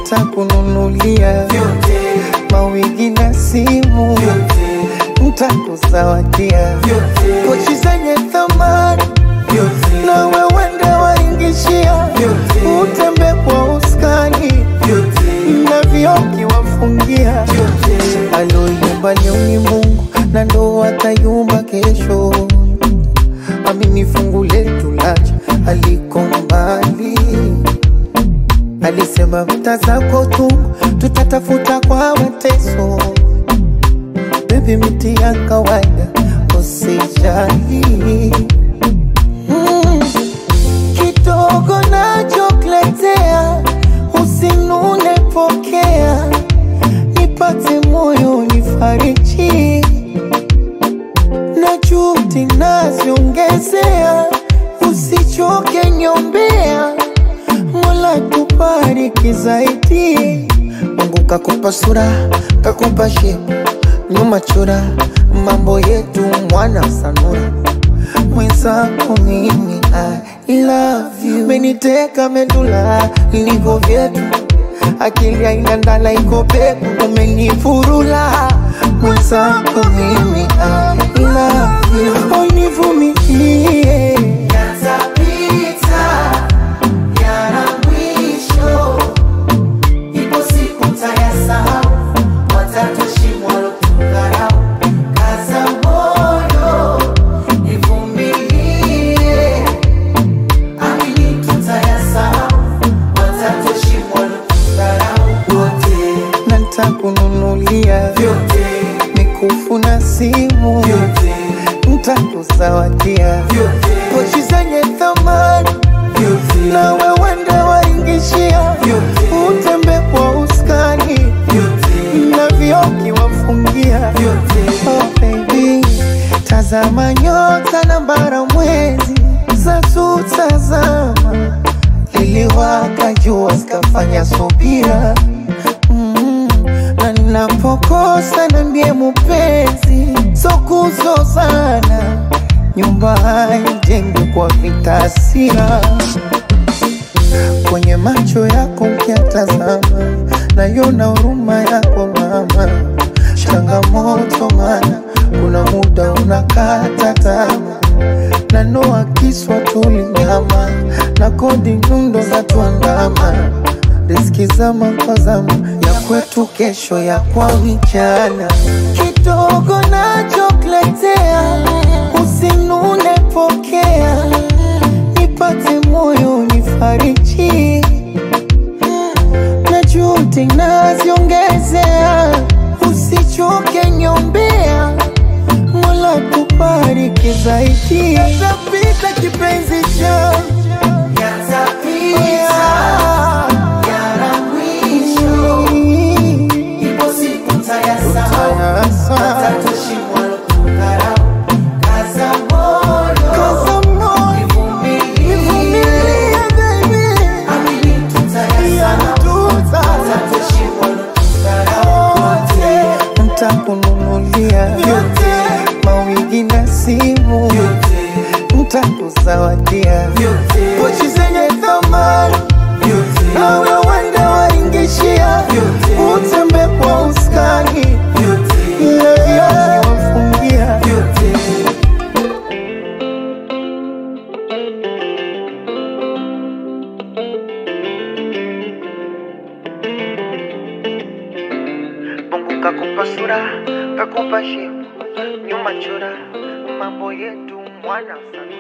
ntakununulia vyote mawigi na simu, vyote ntakuzawadia vyote pochi zenye thamani vyote na wewende waingishia, Vyote. utembe kwa uskani vyote na vioki wafungia vyote aloyumba leo ni Mungu na ndo atayumba kesho. Amini fungu letu lacha aliko mbali, alisema mta zako tu tutatafuta kwa mateso. Bebi, miti ya kawaida usijali. Mm, kidogo nachokuletea usinune, pokea nipate moyo nifariji, na juhudi naziongezea, usichoke nyombea, Mola tubariki zaidi. Mungu kakupa sura, kakupa shepu, nyuma chora, mambo yetu mwana sanura mwenzako mimi I love you, meniteka medula niko vyetu, akili haina ndala iko peku, umenifurula mwenzako mimi I love you, univumilie yatapita yana mwisho ipo siku tayasahau watatoshimwa lotukarau kaza moyo ivumilie amini tutayasahau watatoshimwa lotukarau wote na ntakununulia vyote mikufu na simu, vyote ntakuzawadia vyote pochi zenye thamani vyote na wewende waingishia, Vyote. utembe kwa uskani vyote na vioki wafungia vyote Oh baby, tazama nyota na bara mwezi za tutazama, iliwaka jua zikafanya subira mm, na ninapokosa nambie mupenzi, so kuzozana, nyumba haijengwi kwa vitasira kwenye macho yako ukiatazama, nayona huruma yako mama. Changamoto mana kuna muda unakata tamaa, na noa kiswa tulinyama na kodi nyundo za tuandama, riski zama kwa zama ya kwetu, kesho ya kwa vijana. Kidogo nachokuletea usinune, pokea nipate moyo nifariji, na juhudi naziongezea, usichoke nyombea, Mola tubariki zaidi. Yatapita kipenzi changu yatapita yana mwisho ipo siku tayasahau watatoshimwa lotukarau kaza moyo Kaza moyo, ivumilie nivumilie baby, amini tutayasahau watatoshimwa lotukarau wote ntakununulia vyote mawigi na simu, vyote ntakuzawadia vyote pochi zenye thamani vyote na wewende waingishia, Vyote. utembe kwa uskani vyote na vioki wafungia vyote Mungu kakupa sura, kakupa shepu, nyuma chora, mambo yetu mwana sana.